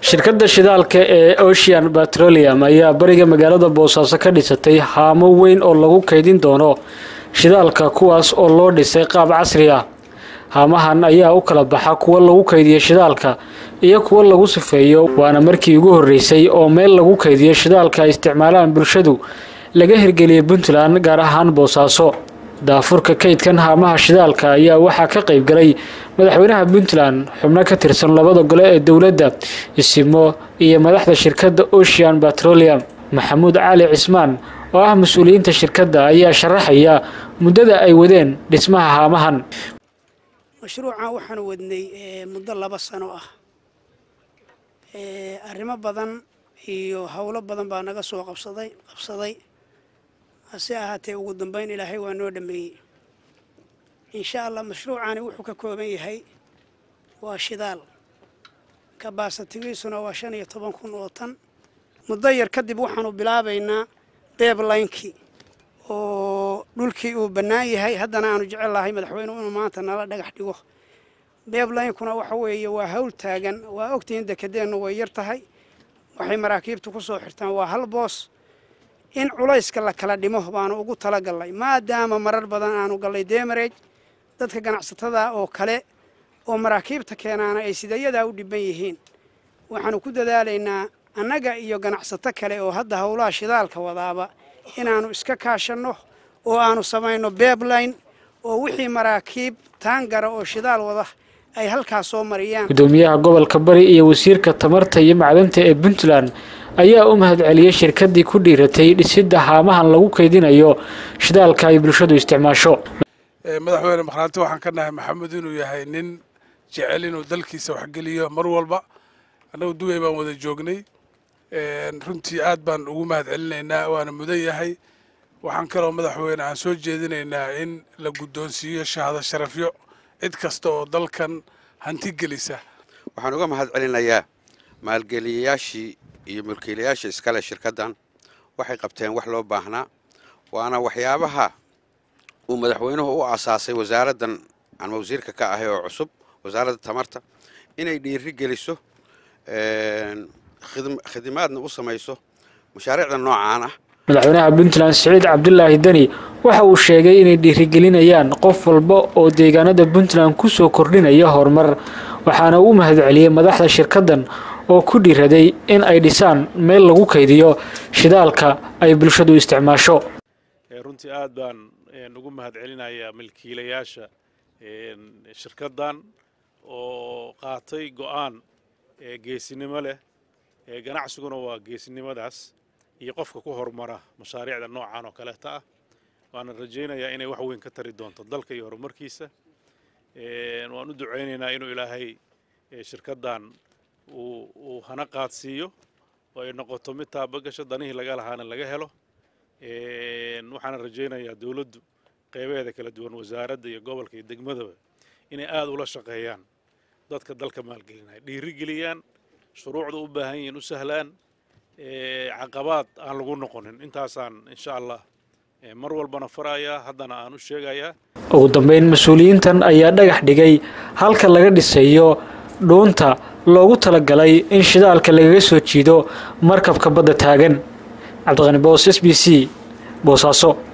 shirkadda shidaalka ee ocean petroleum ayaa bariga magaalada boosaaso ka dhisatay haamo weyn oo lagu kaydin doono shidaalka kuwaas oo loo dhisay qaab casri ah haamahan ayaa u kala baxa kuwo lagu kaydiyo shidaalka iyo kuwo lagu sifeeyo waana markii ugu horreysay oo meel lagu kaydiyo shidaalka ay isticmaalaan bulshadu laga hirgeliyay puntland gaar ahaan boosaaso daafurka kaydkan haamaha shidaalka ayaa waxaa ka qayb galay madaxweynaha puntland xubno ka tirsan labada gole ee dowladda isimo iyo madaxda shirkadda ocean petroleum maxamuud cali cismaan oo ah mas-uuliyiinta shirkadda ayaa sharaxaya muddada ay wadeen dhismaha haamahan mashruucan waxaanu wadnay muddo laba sano ah arrimo badan iyo howlo badan baa naga soo qabsaday qabsaday hase ahaatee ugu dambeyn ilaahay waa noo dhameeyey insha allah mashruucani wuxuu ka kooban yahay waa shidaal kabaasatigiisuna waa shan iyo toban kun oo tan muddo yar kadib waxaanu bilaabaynaa beeblaynkii oo dhulkii uu bannaan yahay haddana aanu jecel lahay madaxweynuhu inuu maanta nala dhagax dhigo beeblaynkuna waxa weeye waa hawl taagan waa ogtihiin dekedeennu way yar tahay waxay maraakiibtu ku soo xirtaan waa hal boos in culayska la kala dhimo baanu ugu talagallay maadaama marar badan aanu gallay deemareej dadka ganacsatada oo kale oo maraakiibta keenaana ay sidayadaa u dhiban yihiin waxaanu ku dadaalaynaa annaga iyo ganacsato kale oo hadda howlaha shidaalka wadaaba inaannu iska kaashanno oo aanu samayno beebline oo wixii maraakiib taangara oo shidaal wada ay halkaas soo mariyaan gudoomiyaha gobolka bari iyo wasiirka tamarta iyo macdanta ee puntland ayaa u mahadceliyey shirkaddii ku dhiiratay dhisidda haamahan lagu kaydinayo shidaalka ay bulshadu isticmaasho madaxweyne makhraanti waxaan ka nahay maxamed inuu yahay nin jecel inuu dalkiisa waxgeliyo mar walba annagu dubay baan wada joognay runtii aad baan ugu mahad celinaynaa waana mudan yahay waxaan kaloo madaxweyne aan soo jeedinaynaa in la guddoonsiiyo shahado sharafyo cid kasta oo dalkan hanti gelisa waxaan uga mahad celinayaa maalgeliyayaashii iyo mulkiilayaasha iskale shirkaddan waxay qabteen wax loo baahnaa waana waxyaabaha uu madaxweynuhu u asaasay wasaaraddan aan wasiirka ka ahay oo cusub wasaaradda tamarta inay dhiiri geliso khidimaadna u samayso mashaariicda noocaan ah madaxweynaha puntland siciid cabdulaahi deni waxa uu sheegay inay dhiirigelinayaan qof walba oo deegaanada puntland ku soo kordhinaya horumar waxaana uu mahadceliyey madaxda shirkaddan oo ku dhiiraday in ay dhisaan meel lagu kaydiyo shidaalka ay bulshadu isticmaasho runtii aad baan ugu mahad celinayaa milkiilayaasha shirkaddan oo qaatay go'aan geesinimo leh ganacsiguna waa geesinimadaas iyo qofka ku horumara mashaariicda noocan oo kaleeta ah waana rajaynayaa inay wax weyn ka tari doonto dalka iyo horumarkiisa waan u ducaynaynaa inuu ilaahay shirkaddan uu hana qaadsiiyo oo ay noqoto mid taabagasho danihii laga lahaana laga helo waxaana rajaynayaa dowladdu qeybaheeda kala duwan wasaaradda iyo gobolka iyo degmadaba inay aada ula shaqeeyaan dadka dalka maalgelinaya dhiirigeliyaan shuruucda u baahan yihiin u sahlaan caqabaad aan lagu noqonin intaasaan insha allah mar walbana farayaa haddana aan u sheegayaa ugu dambeyn mas-uuliyiintan ayaa dhagax dhigay halka laga dhisayo dhuunta loogu talagalay in shidaalka lagaga soo jiido markabka badda taagan cabdiqani boos s b c boosaaso